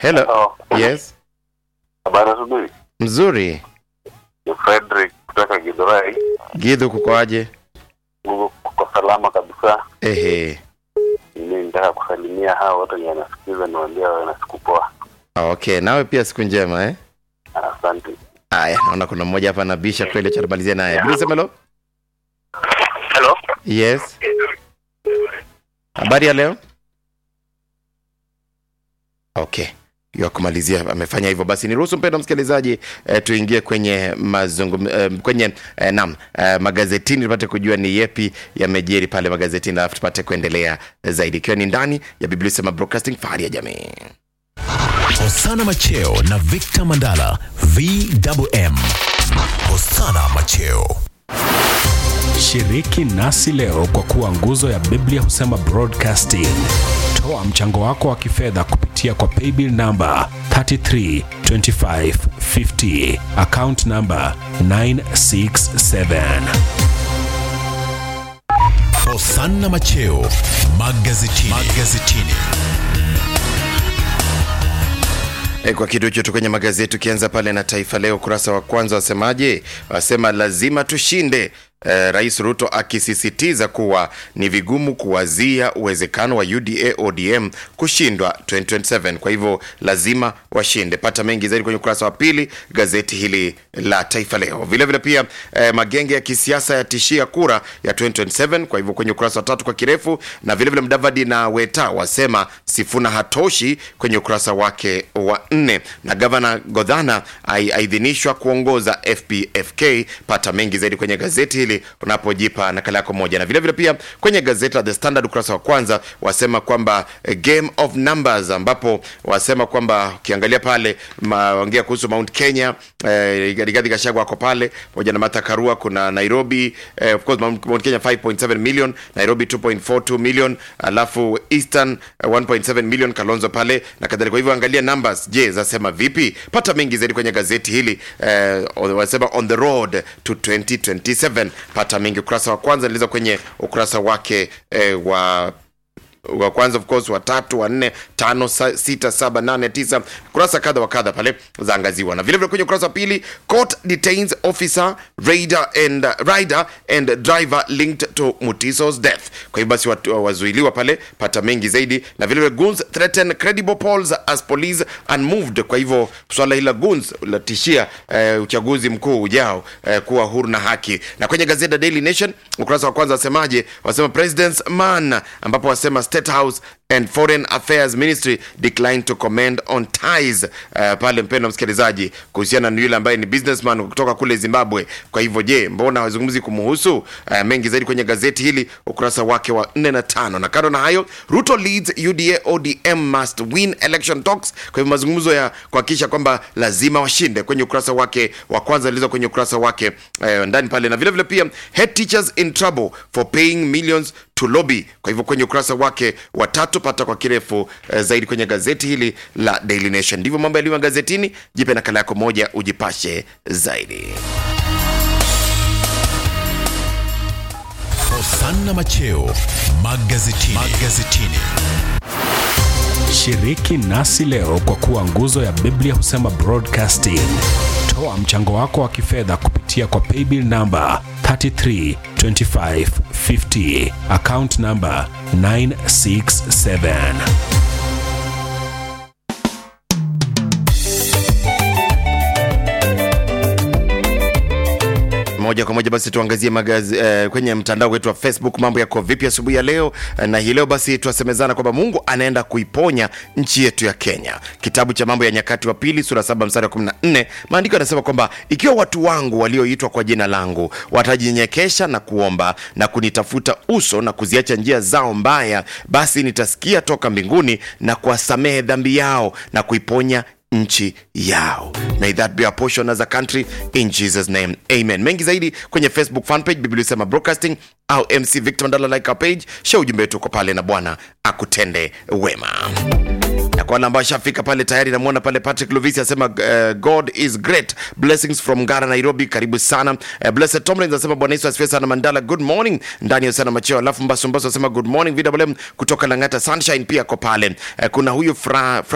Hello. Hello. Yes. Habari asubuhi. Mzuri. Ni Frederick kutoka Githurai. Gidhu kukoaje? Mungu kuko salama kabisa. Ehe. Mimi nitaka kusalimia hao wote wenye wanasikiza niwaambia wawe na siku poa. Okay, nawe pia siku njema eh? Asante. Aya, naona kuna mmoja hapa anabisha kweli, acha tumalizie naye. Bila sema hello. Hello. Yes. Habari ya leo? Okay. ya kumalizia amefanya hivyo basi niruhusu mpendo msikilizaji eh, tuingie kwenye mazungum, eh, kwenye eh, nam eh, magazetini tupate kujua ni yepi yamejiri pale magazetini alafu tupate kuendelea zaidi ikiwa ni ndani ya biblia sema broadcasting fahari ya jamii Hosana Macheo na Victor Mandala VMM. Hosana Macheo. Shiriki nasi leo kwa kuwa nguzo ya Biblia husema broadcasting. Toa mchango wako wa kifedha kupitia kwa paybill namba 332550 account namba 967. Hosana Macheo magazetini. magazetini. E, kwa kitu hicho tu kwenye magazeti ukianza pale na Taifa Leo ukurasa wa kwanza wasemaje? Wasema lazima tushinde. E, Rais Ruto akisisitiza kuwa ni vigumu kuwazia uwezekano wa UDA ODM kushindwa 2027. Kwa hivyo lazima washinde. Pata mengi zaidi kwenye ukurasa wa pili gazeti hili la Taifa Leo. Vile vile pia e, magenge ya kisiasa yatishia kura ya 2027. Kwa hivyo kwenye ukurasa wa tatu kwa kirefu, na vile vile Mdavadi na Weta wasema Sifuna hatoshi kwenye ukurasa wake wa nne, na gavana Godhana ai- aidhinishwa kuongoza FPFK. Pata mengi zaidi kwenye gazeti hili unapojipa nakala yako moja, na vile vile pia kwenye gazeti la The Standard ukurasa wa kwanza wasema kwamba eh, game of numbers, ambapo wasema kwamba ukiangalia pale maongea kuhusu Mount Kenya eh, Rigathi Gachagua ako pale pamoja na Martha Karua. Kuna Nairobi eh, of course Mount Mount Kenya 5.7 million, Nairobi 2.42 million, alafu Eastern eh, 1.7 million, Kalonzo pale na kadhalika. Kwa hivyo angalia numbers, je, zasema vipi? Pata mengi zaidi kwenye gazeti hili eh, wasema on the road to 2027. Pata mengi ukurasa wa kwanza niliza kwenye ukurasa wake eh, wa wa kwanza of course wa tatu wa nne tano sa, sita saba nane tisa kurasa kadha wa kadha pale zaangaziwa na vile vile kwenye ukurasa wa pili court detains officer rider and rider and driver linked to mutiso's death kwa hiyo basi watu- wazuiliwa pale pata mengi zaidi na vile vile goons threaten credible polls as police unmoved kwa hivyo swala hili la goons latishia eh, uchaguzi mkuu ujao eh, kuwa huru na haki na kwenye gazeti la daily nation ukurasa wa kwanza wasemaje wasema president's man ambapo wasema state house and foreign affairs ministry decline to comment on ties uh, pale mpendo msikilizaji kuhusiana na yule ambaye ni businessman kutoka kule zimbabwe kwa hivyo je mbona wazungumzi kumuhusu uh, mengi zaidi kwenye gazeti hili ukurasa wake wa 4 na tano na kando na hayo ruto leads uda odm must win election talks kwa hivyo mazungumzo ya kuhakikisha kwamba lazima washinde kwenye ukurasa wake wa kwanza ilizo kwenye ukurasa wake eh, ndani pale na vile vile pia head teachers in trouble for paying millions to lobby kwa hivyo kwenye ukurasa wake wa tatu pata kwa kirefu eh, zaidi kwenye gazeti hili la daily nation ndivyo mambo yalivyo gazetini jipe nakala yako moja ujipashe zaidi Hosana Macheo magazetini. magazetini. Shiriki nasi leo kwa kuwa nguzo ya Biblia husema broadcasting. Toa mchango wako wa kifedha kupitia kwa paybill namba 332550 account namba 967. moja kwa moja basi tuangazie magazi, eh, kwenye mtandao wetu wa facebook mambo yako vipi asubuhi ya leo eh, na hii leo basi tuasemezana kwamba mungu anaenda kuiponya nchi yetu ya kenya kitabu cha mambo ya nyakati wa pili sura saba mstari wa 14 maandiko yanasema kwamba ikiwa watu wangu walioitwa kwa jina langu watajinyenyekesha na kuomba na kunitafuta uso na kuziacha njia zao mbaya basi nitasikia toka mbinguni na kuwasamehe dhambi yao na kuiponya nchi yao may that be a portion as a country in jesus name amen mengi zaidi kwenye facebook fanpage biblia sema broadcasting au mc victor mandala like our page share ujumbe wetu uko pale na bwana akutende wema na kwa wale ambao ashafika pale tayari namwona pale patrick lovisi asema uh, god is great blessings from ngara nairobi karibu sana uh, blessed tomlins asema bwana yesu asifiwe sana mandala good morning ndani ya sana macheo alafu mbasumbasu asema good morning vwm kutoka langata sunshine pia ako pale uh, kuna huyu fra, fra